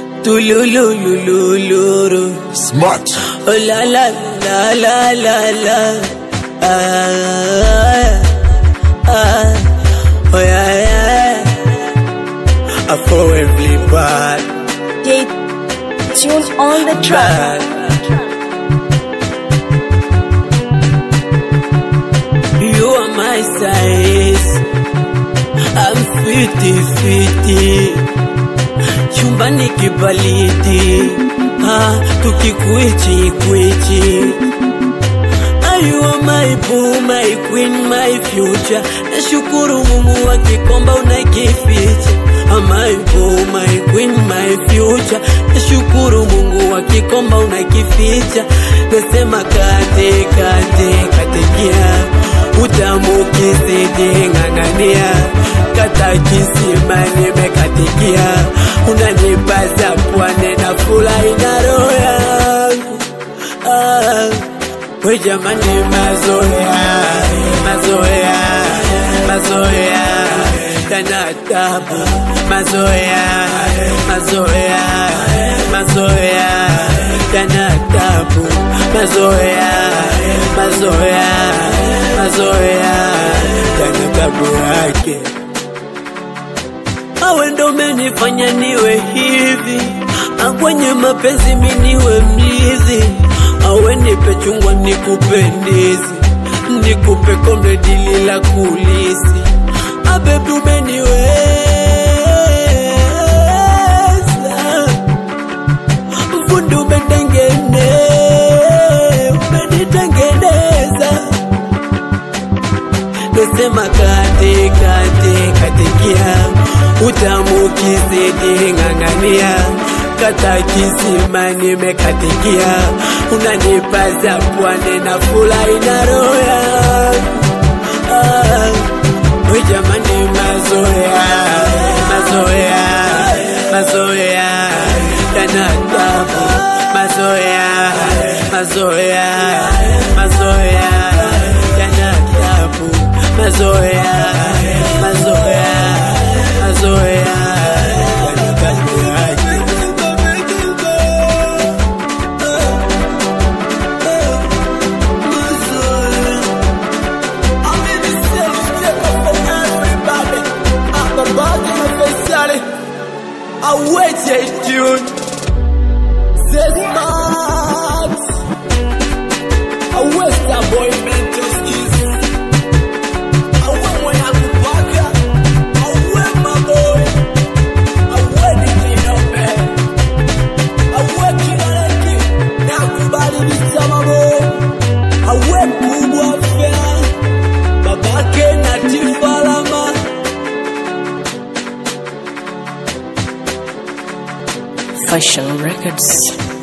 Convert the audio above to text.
tulululululu. Smart. Oh la la la la la la. Ah, ah, oh yeah yeah. I for every bad, J Tune on the track. bad. You are my size. I'm fiti fiti. Chumbani kibaliti. Ah, tukikwichi kwichi. Ah, You are my boo, my queen, my future. Nashukuru Mungu akikomba unakificha. Ah, my boo, my queen, my future. Nashukuru Mungu akikomba unakificha. Nasema kate kate katikia. Utamu kizidi ng'ang'ania. Kata kisima nimekatikia. Unanipaza pwane na furahi na roho yangu. Ah. We jamani mazoea, mazoea, mazoea Kana tabu, mazoea, mazoea, mazoea Kana tabu, mazoea, mazoea, mazoea Kana tabu yake awe ndo menifanya niwe hivi, akwenye mapenzi mi niwe mlizi, awe nipe chungwa nikupe ndizi, nikupe kombe dili la kulisi, abebi umeniweza, fundi umetengene, umenitengeneza nasema kate kate katikia utamu kizidi ng'ang'ania kata kisima nimekatikia unanipaza pwane na furahi na roho yangu ah, we jamani mazoea mazoea mazoea yana tabu mazoea mazoea mazoea yana tabu mazoea mazoea mazoea yana tabu yake Away, tune. Say smart. Away, that boy, mental skills. Away, when I go back. Away, my boy. Away, the clean up, man. Away, kinaleki. Nakubali visama, boy. Away, kubwa fair. Babake na tifalama. Fashion Records.